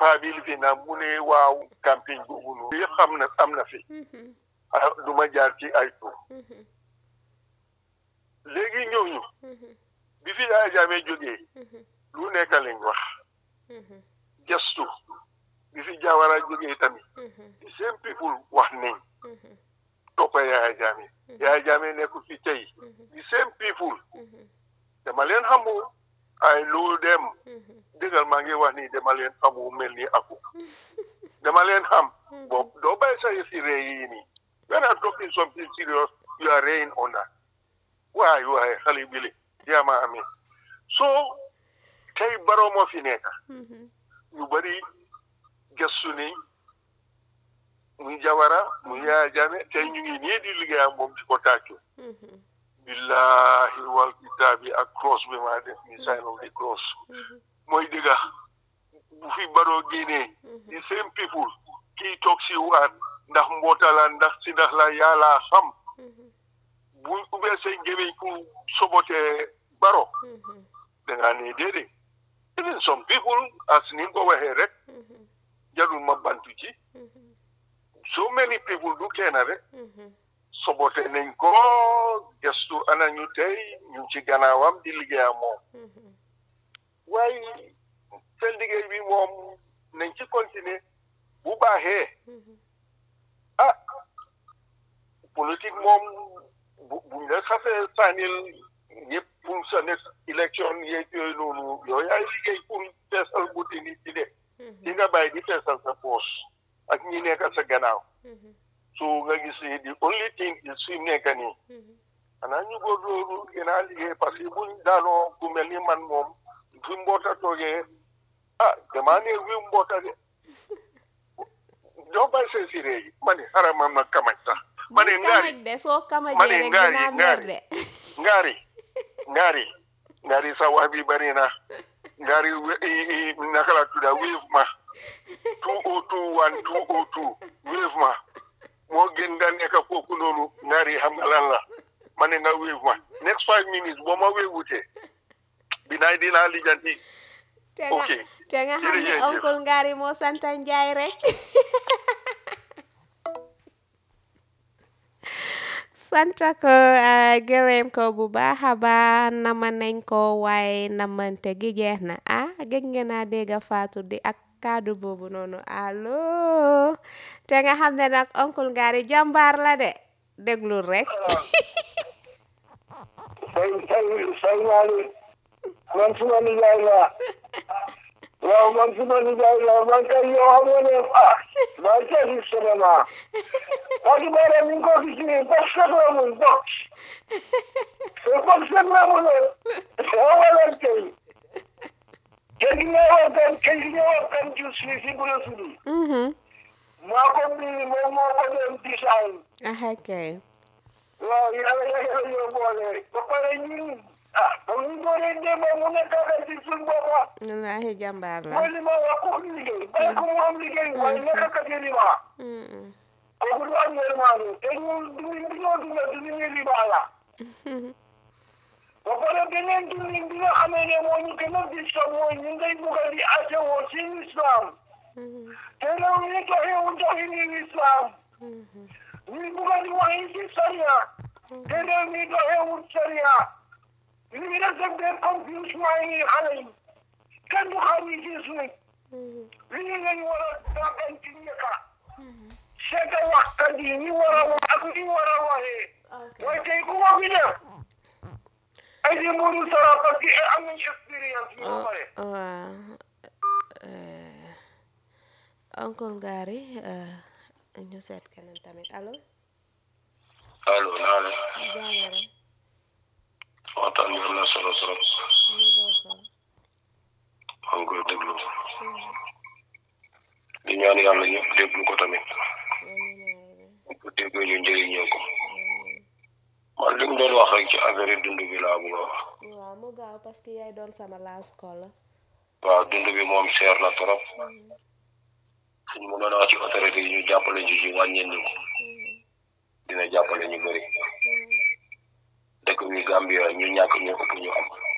paa bi lifi na mu ne waaw campagne boobu noonu yëpp xam na am na fi ah du ma jaar ci ay tur léegi ñooñu bi fi Yaya Jammeh jógee lu nekk lañ wax gestu bi fi Jawara jógee tamit the same people wax nañ toppa Yaya Jammeh Yaya Jammeh nekkul fi tey the same people dama leen xamu ay lu dem dëggal maa ngi wax ni dama leen xamu mel ni aku dama leen xam boobu doo bàyyi sa yëfi ree yi nii when I'm talking something serious you are raying on that waay waay xale bi le yaa ma amee so tey Barrow moo fi nekk ñu bari gëstu ni muy Jawara muy Yaya Jammeh tey ñu ngi nii di liggéey ak moom di ko tàccu billahi wal kitaabi ak cross bi maa def ni sign of the cross mooy dëgga bu fi Barrow génnee the same people kii toog si waat ndax mboota la ndax si ndax la yàlla xam bu ubbee say gémmiñ ku sobotee Barrow da ngaa ne déedéet even some people as ni nga ko waxee rek jarul ma bantu ci so many people du kenn rek sobote nañ ko gestu ana ñu tey ñu ci gannaawam di liggéey ak moom waaye seen liggéey bi moom nañ ci continuer bu baaxee ah politique moom bu buñ la xasee sànnil ñëpp pour sa next élection yeeg yooyu noonu yooyu ay liggéey pour feesal buti nit ci de di nga bàyyi di feesal sa poos ak ñi nekk sa gannaaw so nga gis ni the only thing is fi mu nekk nii xanaa ñu góorgóorlu gën a liggéey parce que buñ daanoo ku mel ni man moom fi mboota toogee ah damaa ne wi mboota de doo bàyyi seen siree yi ma ne xaaral ma ma kamaj sax ma ne ngaari kamaj de soo kamajee ma ne rek ngaari dinaa mer ngaari de ngaari ngaari ngaari sa wax bi bari na ngaari we- i- i- naka la tudda wéef ma two o two one two o two wéef ma moo gën nga nekk foofu noonu ngaari xam nga lan la ma ne nga wéef ma next five minutes boo ma wéewutee binaay dinaa lijanti te nga ok te nga xam ne jërëjëf. oncle Ngari moo santa Njaay rek santa ko ah, gërëm ko bu baax a baax nama nañ ko waaye namante gi jeex na ah gëj ngeen a dégg Fatou di ak kaddu boobu noonu allo te nga xam ne nag oncle Ngari jàmbaar la de déglul rek say say say ñaari man suma nijaay la waaw man suma nijaay la man kay yow xam nga ne ah maa ngi koy gis vraiment parce que bare mi ngi ko gis nii box set la mun box te box set la mun yow wala kay kay gi nga wax kan kay gi nga wax kan jus fii si bu la sudi mhm maa ko bii moom moo ko dem design ah kay waaw yàlla yàlla yoo boole ba pare ñun ah ba ñu dooree démb mu nekk ak ci suñ boppa wallaahi jàmbaar la mooy li ma wax ko liggéey bàyyi ko mu am liggéey waaye nekk ak ci lima Mhm. kooku du am yërmande te ñun duñu duñoo dunda du ñu lima la ba pare beneen dundin bi nga xamee ne moo ñu gën a disam mooy ñu ngay bugg a di asewoo ci islam Mhm. te réew mi doxewu doxini islam Mhm. ñu bugg a di waxi ci sariya te réew mi doxewu sariya ñu ngi def def des confusion yi xale yi kenn du xam yi ci suuf Mhm. lii lañ war a dàggan ci ñëkka seeta waxkat yi ñi war a wax ak ñi war a waxee ok waaye tey ku ko fi def ay di muru sara parce que am nañ expérience yu ba pare waaw eh, oncle Ngari eh, ñu seet keneen tamit allo allo naa ne jaajëre waxtaan bi am na solo trop ñu bokkoon maa ngi koy déglu di ñaan yàlla ñëpp déglu ko tamit bu ko déggee ñu njëriñoo ko man li mu doon wax rek ci affaire dund bi laa bëgg a wax waaw mu gaaw parce que yaay doon sama last call la waaw dund bi moom seer na trop suñ mu doon wax ci autorité yi ñu jàppale ñu ci wàññeen ñu ko dina jàppale ñu bëri dëkk bi Gambia ñu ñàkk ñu ëpp ñu am